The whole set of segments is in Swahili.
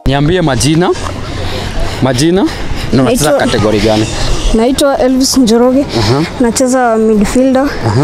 Niambie majina. Majina? Na unacheza Naitwa- kategori gani? Naitwa Elvis Njoroge. Nacheza midfielder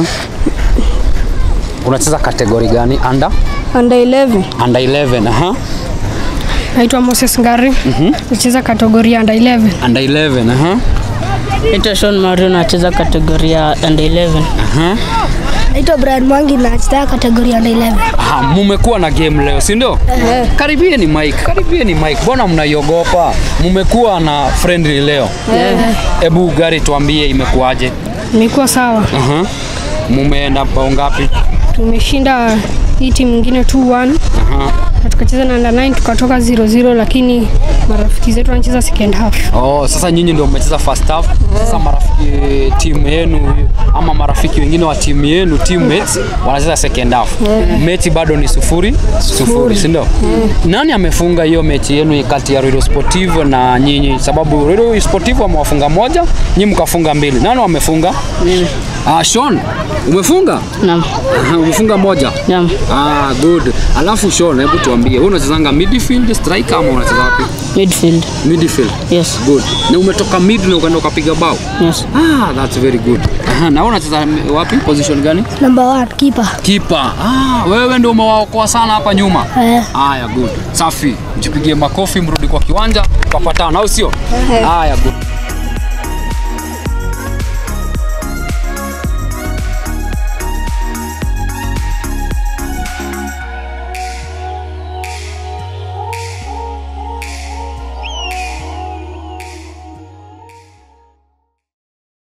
Unacheza kategori gani? Under? under 11. Under 11. Aha. Naitwa Moses Ngari. Nacheza kategoria under 11. Under 11. Aha. Naitwa Sean Mario nacheza kategoria under 11. Aha. Naitwa Brian Mwangi na nacheza kategoria under 11. Aha, mumekuwa na game leo, si ndio? Karibieni Mike, karibieni Mike. Mbona mnaiogopa? Mumekuwa na friendly leo. Hebu gari tuambie imekuwaje? Imekuwa sawa. Aha. Mumeenda bao ngapi? Tumeshinda hii timu nyingine 2-1 Aha. na tukacheza na under 9 tukatoka 0-0, lakini marafiki zetu wanacheza second half. Oh, sasa nyinyi ndio mmecheza first half. Sasa marafiki timu yenu ama marafiki wengine wa timu yenu teammates wanacheza second half. Mechi bado ni sufuri sufuri, si ndio? Nani amefunga hiyo mechi yenu kati ya Ruido Sportivo na nyinyi? Sababu Ruido Sportivo amewafunga moja, nyinyi mkafunga mbili. Nani wamefunga? Mimi. Ah, Sean, umefunga? Naam. Aha, umefunga moja. Naam. Ah, good. Alafu Sean, hebu tuambie, wewe unachezanga midfield, striker ama unacheza wapi? Midfield. Midfield. Yes. Good. Na umetoka mid na ukaenda ukapiga bao. Yes. Ah, that's very good. Aha, na wewe unacheza wapi? Position gani? Number 1 keeper. Keeper. Ah, wewe ndio umewaokoa sana hapa nyuma. Eh. Haya, good. Safi. Mjipigie makofi, mrudi kwa kiwanja, tukapatana, au sio? Haya, good.